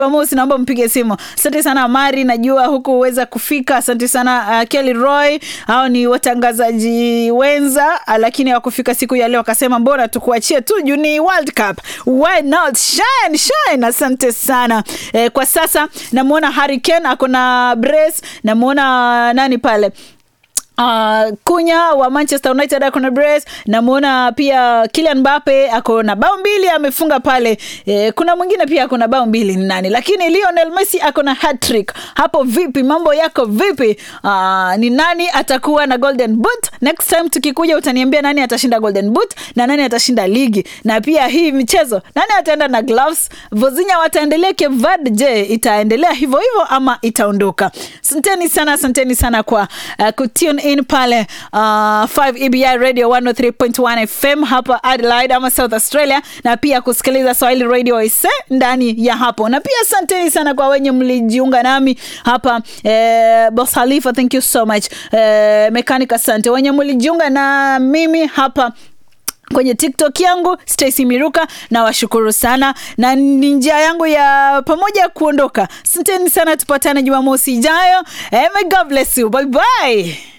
Jumamosi, naomba mpige simu. Asante sana Mari, najua huku uweza kufika. Asante sana uh, Kelly Roy, hao ni watangazaji wenza uh, lakini hawakufika siku ya leo, akasema mbona tukuachie tu juu ni World Cup, why not shine shine. Asante sana eh, kwa sasa namwona Harry Kane ako na brace, namwona nani pale Uh, kunya wa manchester united ako na brace namwona pia kilian mbape ako na bao mbili amefunga pale eh, kuna mwingine pia ako na bao mbili ni nani lakini lionel messi ako na hatrick hapo vipi mambo yako vipi uh, ni nani atakuwa na golden boot next time tukikuja utaniambia nani atashinda golden boot na nani atashinda ligi na pia hii michezo nani ataenda na gloves vozinya wataendelea kevad je itaendelea hivyo hivyo ama itaondoka asanteni sana asanteni sana kwa uh, kutune in pale uh, 5 EBI radio 103.1 FM hapa Adelaide ama South Australia, na pia kusikiliza Swahili radio ise ndani ya hapo, na pia asanteni sana kwa wenye mlijiunga nami hapa eh, Boss Halifa, thank you so much eh, mechanic, asante wenye mlijiunga na mimi hapa kwenye tiktok yangu stacy miruka na washukuru sana na ni njia yangu ya pamoja kuondoka asanteni sana tupatane jumamosi ijayo eh, may god bless you bye bye